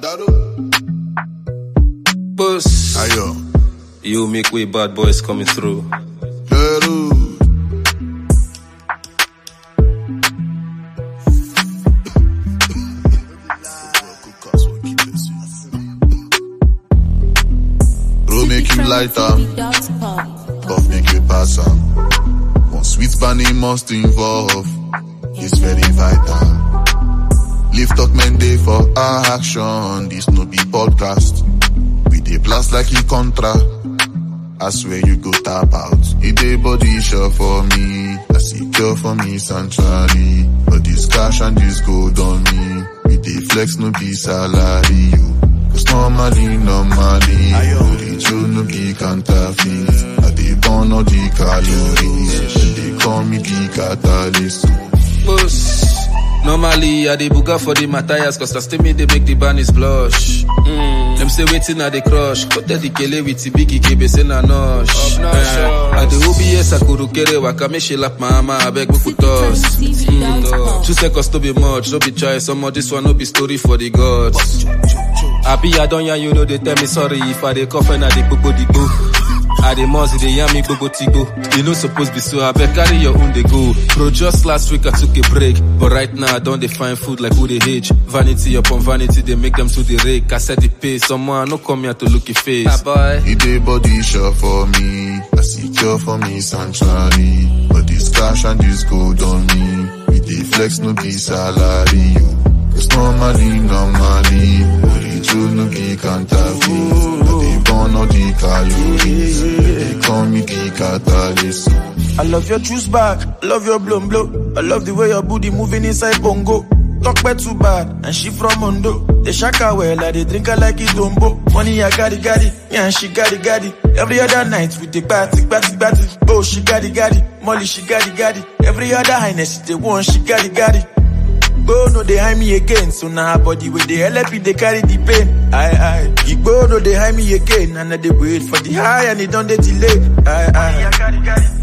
Claro. Boss. Ayo. You make way bad boys coming through. Claro. Bro, make you lighter. Puff make you pass up. One sweet bunny must involve. It's very vital. Lift up men day for our action. This no be podcast. We dey blast like e contra. I swear you go tap out. It dey body sure for me. I secure for me sanctuary. But this cash and this gold on me. We dey flex no be salary. You. Cause normally, normally, Orijo no be counterfeit. I dey burn all the calories. They call me the catalyst. Boss. Normally, I dey buga for the Matthias, cause I still me they make the bunnies blush. Mm. Them say waiting at the crush. Cut the kele with the biggie kebe say na nosh. Eh, I the OBS I could kere waka me she lap my mama, I beg me put us. Mm. Two seconds to be much, no be choice. Some of this one no be story for the gods. I be I don't you know they tell me sorry if I dey cough and I dey gbogbo the go. I dey must they yam me gbogbo tigo. You no suppose be so I beg carry your own they go. Bro, just last week I took a break, but right now I don't find food like who they age. Vanity upon vanity they make them to the rake. I said the pay, someone no come here to look your face. Ah, boy. It dey body sure for me. I secure for me sanctuary. But this cash and this gold on me. We dey flex no be salary. You. Cause normally, normally, Orijo no be counterfeit. I dey burn all the calories. They call me the catalyst. I love your juice bag, love your blown blow. I love the way your booty moving inside bongo. Talk bad too bad, and she from Mondo. They shaka well, I they drink her like it dombo. Money I got it, got it, yeah, and she got it, got it. Every other night we take party, party, party. Oh, she got it, got it. Molly, she got it, got it. Every other highness, they want, she got it, got it. Igbo no they hide me again, so now her body with the LP they carry the pain. Aye aye. Igbo no they hide me again, and I they wait for the high and it don't they delay. Aye aye.